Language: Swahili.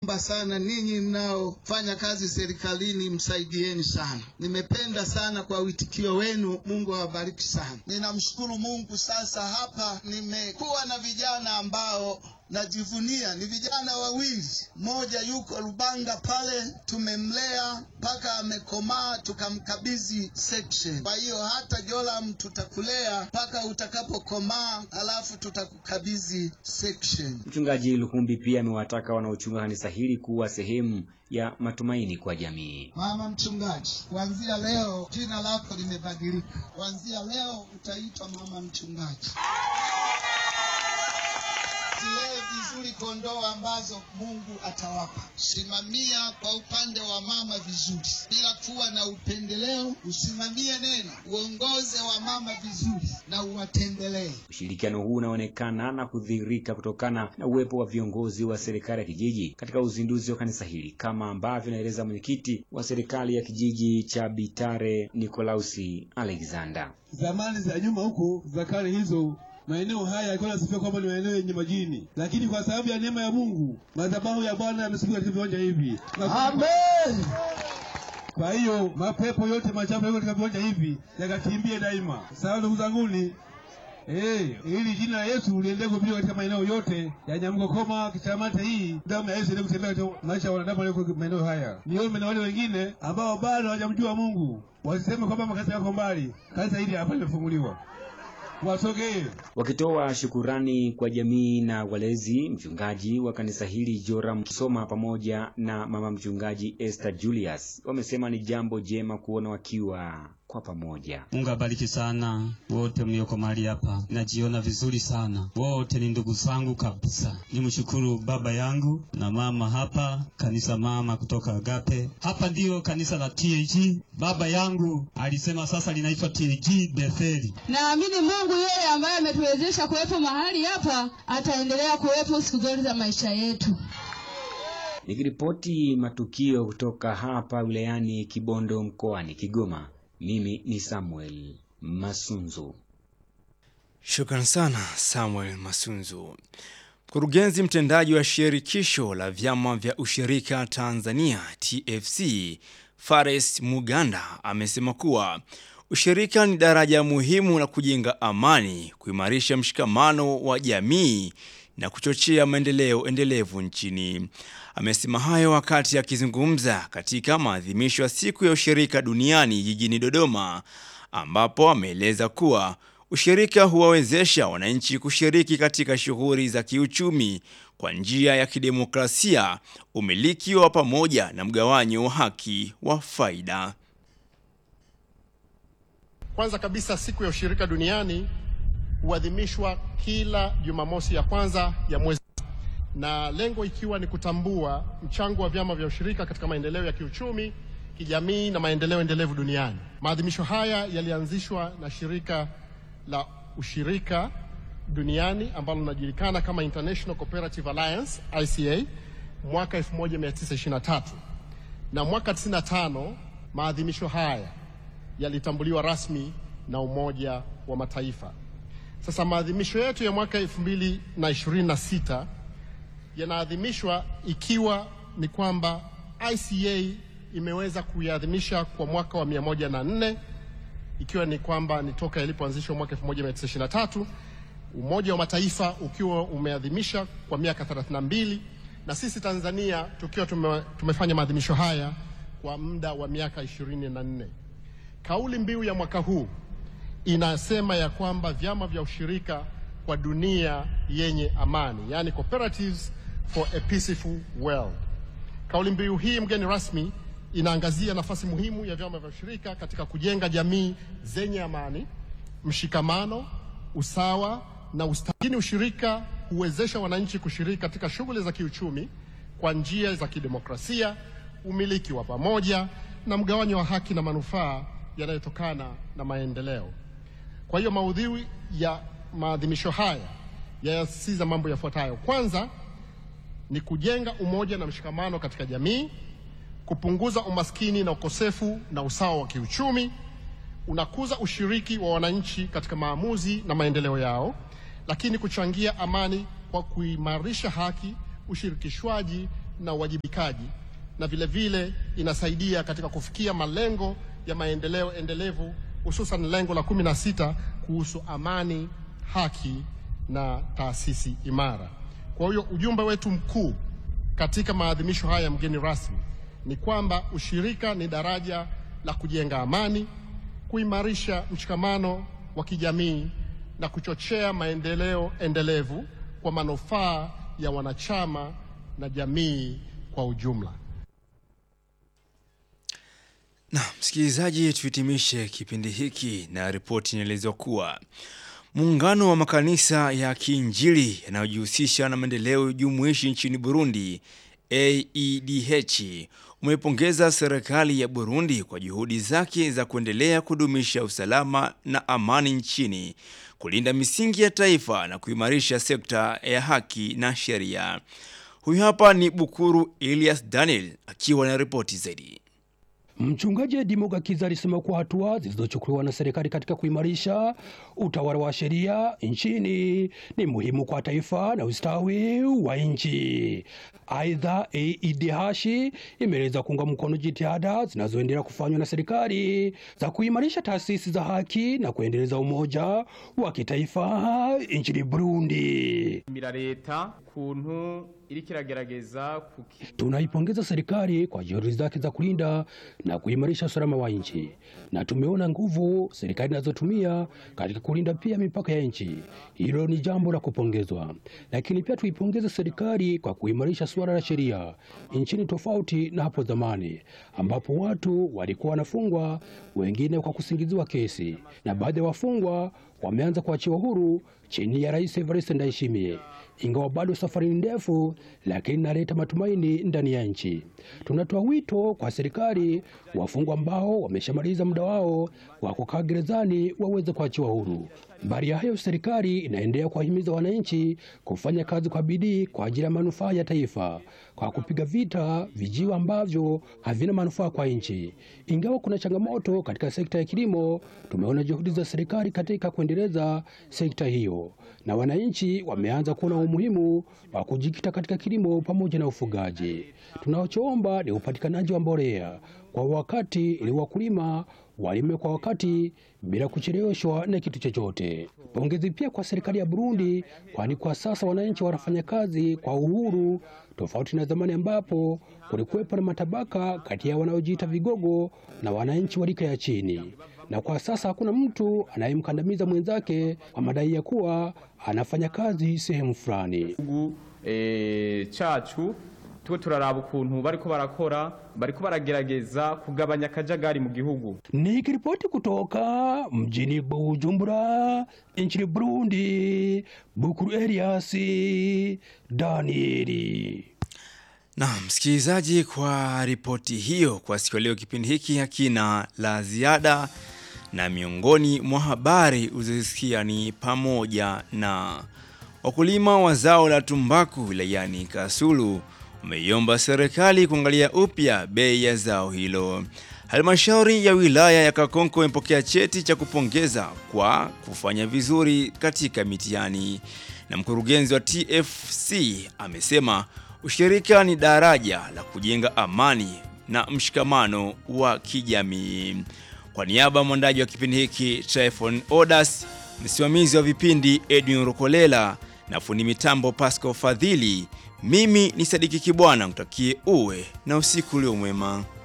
naomba sana ninyi mnaofanya kazi serikalini, msaidieni sana. Nimependa sana kwa witikio wenu, Mungu awabariki sana. Ninamshukuru Mungu. Sasa hapa nimekuwa na vijana ambao najivunia ni vijana wawili, mmoja yuko Rubanga pale, tumemlea mpaka amekomaa, tukamkabidhi section. Kwa hiyo hata Joram tutakulea mpaka utakapokomaa, alafu tutakukabidhi section. Mchungaji Lukumbi pia amewataka wanaochunga kanisa hili kuwa sehemu ya matumaini kwa jamii. Mama mchungaji, kuanzia leo jina lako limebadilika. Kuanzia leo utaitwa mama mchungaji. Zilee vizuri kondoo ambazo Mungu atawapa. Simamia kwa upande wa mama vizuri, bila kuwa na upendeleo. Usimamie neno, uongoze wa mama vizuri na uwatembelee. Ushirikiano huu unaonekana na kudhihirika kutokana na uwepo wa viongozi wa serikali ya kijiji katika uzinduzi wa kanisa hili, kama ambavyo inaeleza mwenyekiti wa serikali ya kijiji cha Bitare Nikolausi Alexander. Zamani za nyuma huko za kale hizo maeneo haya yalikuwa yanasifiwa kwamba ni maeneo yenye majini, lakini kwa sababu ya neema ya Mungu madhabahu ya Bwana yamesifiwa katika viwanja hivi. Amen. Kwa hiyo mapepo yote machafu yako katika viwanja hivi yakakimbie daima. Sawa ndugu zanguni, eh, ili jina la Yesu liendelee kuhubiriwa katika maeneo yote ya Nyamgokoma, Kichamata hii damu ya Yesu iendelee kutembea katika maisha ya wanadamu walioko maeneo haya. Niombe na wale wengine ambao bado hawajamjua Mungu wasiseme kwamba makanisa yako mbali. Kanisa hili hapa limefunguliwa wasogee. Wakitoa shukurani kwa jamii na walezi, mchungaji wa kanisa hili Joram Soma pamoja na mama mchungaji Esther Julius wamesema ni jambo jema kuona wakiwa kwa pamoja. Mungu abariki sana wote mlioko mahali hapa, najiona vizuri sana, wote ni ndugu zangu kabisa. Nimshukuru baba yangu na mama hapa, kanisa mama kutoka Agape. Hapa ndiyo kanisa la TAG. Baba yangu alisema sasa linaitwa TAG Betheli. Naamini Mungu yeye ambaye ametuwezesha kuwepo mahali hapa ataendelea kuwepo siku zote za maisha yetu. Nikiripoti matukio kutoka hapa wilayani Kibondo mkoani Kigoma, mimi ni Samuel Masunzu. Shukran sana Samuel Masunzu. Mkurugenzi mtendaji wa shirikisho la vyama vya ushirika Tanzania TFC Fares Muganda amesema kuwa ushirika ni daraja muhimu la kujenga amani, kuimarisha mshikamano wa jamii na kuchochea maendeleo endelevu nchini. Amesema hayo wakati akizungumza katika maadhimisho ya siku ya ushirika duniani jijini Dodoma, ambapo ameeleza kuwa ushirika huwawezesha wananchi kushiriki katika shughuli za kiuchumi kwa njia ya kidemokrasia, umiliki wa pamoja na mgawanyo wa haki wa faida. Kwanza kabisa siku ya ushirika duniani huadhimishwa kila Jumamosi ya kwanza ya mwezi, na lengo ikiwa ni kutambua mchango wa vyama vya ushirika katika maendeleo ya kiuchumi, kijamii na maendeleo endelevu duniani. Maadhimisho haya yalianzishwa na shirika la ushirika duniani ambalo linajulikana kama International Cooperative Alliance ICA mwaka 1923 na mwaka 95 maadhimisho haya yalitambuliwa rasmi na Umoja wa Mataifa. Sasa maadhimisho yetu ya mwaka 2026 yanaadhimishwa ikiwa ni kwamba ICA imeweza kuiadhimisha kwa mwaka wa 104 ikiwa ni kwamba ni toka ilipoanzishwa mwaka 1923, Umoja wa Mataifa ukiwa umeadhimisha kwa miaka 32 na sisi Tanzania tukiwa tume, tumefanya maadhimisho haya kwa muda wa miaka 24. Kauli mbiu ya mwaka huu inasema ya kwamba vyama vya ushirika kwa dunia yenye amani, yani cooperatives for a peaceful world. Kauli mbiu hii, mgeni rasmi, inaangazia nafasi muhimu ya vyama vya ushirika katika kujenga jamii zenye amani, mshikamano, usawa na ustahili. Ushirika huwezesha wananchi kushiriki katika shughuli za kiuchumi kwa njia za kidemokrasia, umiliki wa pamoja na mgawanyo wa haki na manufaa yanayotokana na maendeleo. Kwa hiyo maudhui ya maadhimisho haya yayasisitiza mambo yafuatayo. Kwanza ni kujenga umoja na mshikamano katika jamii, kupunguza umaskini na ukosefu na usawa wa kiuchumi, unakuza ushiriki wa wananchi katika maamuzi na maendeleo yao, lakini kuchangia amani kwa kuimarisha haki, ushirikishwaji na uwajibikaji na vile vile inasaidia katika kufikia malengo ya maendeleo endelevu hususan lengo la kumi na sita kuhusu amani, haki na taasisi imara. Kwa hiyo ujumbe wetu mkuu katika maadhimisho haya ya mgeni rasmi ni kwamba ushirika ni daraja la kujenga amani, kuimarisha mshikamano wa kijamii na kuchochea maendeleo endelevu kwa manufaa ya wanachama na jamii kwa ujumla. Na msikilizaji, tuhitimishe kipindi hiki na ripoti inaelezwa kuwa muungano wa makanisa ya kiinjili yanayojihusisha na maendeleo jumuishi nchini Burundi AEDH umepongeza serikali ya Burundi kwa juhudi zake za kuendelea kudumisha usalama na amani nchini, kulinda misingi ya taifa na kuimarisha sekta ya haki na sheria. Huyu hapa ni Bukuru Elias Daniel akiwa na ripoti zaidi. Mchungaji Dimoga Kiza alisema kuwa hatua zilizochukuliwa na serikali katika kuimarisha utawala wa sheria nchini ni muhimu kwa taifa na ustawi wa nchi. Aidha, AEDH imeeleza kuunga mkono jitihada zinazoendelea kufanywa na serikali za kuimarisha taasisi za haki na kuendeleza umoja wa kitaifa nchini Burundi. mira leta kuntu iriko iragerageza kuki Tunaipongeza serikali kwa juhudi zake za kulinda na kuimarisha usalama wa nchi, na tumeona nguvu serikali inazotumia katika kulinda pia mipaka ya nchi. Hilo ni jambo la kupongezwa, lakini pia tuipongeze serikali kwa kuimarisha suala la sheria nchini, tofauti na hapo zamani ambapo watu walikuwa wanafungwa, wengine kwa kusingiziwa kesi, na baadhi ya wafungwa wameanza kuachiwa huru chini ya Rais Evariste Ndayishimiye. Ingawa bado safari ni ndefu, lakini inaleta matumaini ndani ya nchi. Tunatoa wito kwa serikali, wafungwa ambao wameshamaliza muda wao wa kukaa gerezani waweze kuachiwa huru. Mbali ya hayo, serikali inaendelea kuwahimiza wananchi kufanya kazi kwa bidii kwa ajili ya manufaa ya taifa kwa kupiga vita vijiwe ambavyo havina manufaa kwa nchi. Ingawa kuna changamoto katika sekta ya kilimo, tumeona juhudi za serikali katika kuendeleza sekta hiyo, na wananchi wameanza kuona umuhimu wa kujikita katika kilimo pamoja na ufugaji. Tunachoomba ni upatikanaji wa mbolea kwa wakati ili wakulima walime kwa wakati bila kucheleweshwa na kitu chochote. Pongezi pia kwa serikali ya Burundi, kwani kwa sasa wananchi wanafanya kazi kwa uhuru, tofauti na zamani ambapo kulikuwepo na matabaka kati ya wanaojiita vigogo na wananchi wa rika ya chini, na kwa sasa hakuna mtu anayemkandamiza mwenzake kwa madai ya kuwa anafanya kazi sehemu fulani. gihugu eh, cacu tuwe turaraba ukuntu bariko barakora bariko baragerageza kugabanya akajagari mu gihugu Nikiripoti kutoka mjini Bujumbura nchini Burundi, Bukuru Elias Danieli. Na msikilizaji, kwa ripoti hiyo, kwa siku ya leo kipindi hiki hakina la ziada, na miongoni mwa habari uzisikia ni pamoja na wakulima wa zao la tumbaku wilayani Kasulu wameiomba serikali kuangalia upya bei ya zao hilo. Halmashauri ya wilaya ya Kakonko imepokea cheti cha kupongeza kwa kufanya vizuri katika mitihani, na mkurugenzi wa TFC amesema ushirika ni daraja la kujenga amani na mshikamano wa kijamii. Kwa niaba ya mwandaji wa kipindi hiki Tryphon Odas, msimamizi wa vipindi Edwin Rukolela na fundi mitambo Pascal Fadhili, mimi ni Sadiki Kibwana, mtakie uwe na usiku ulio mwema.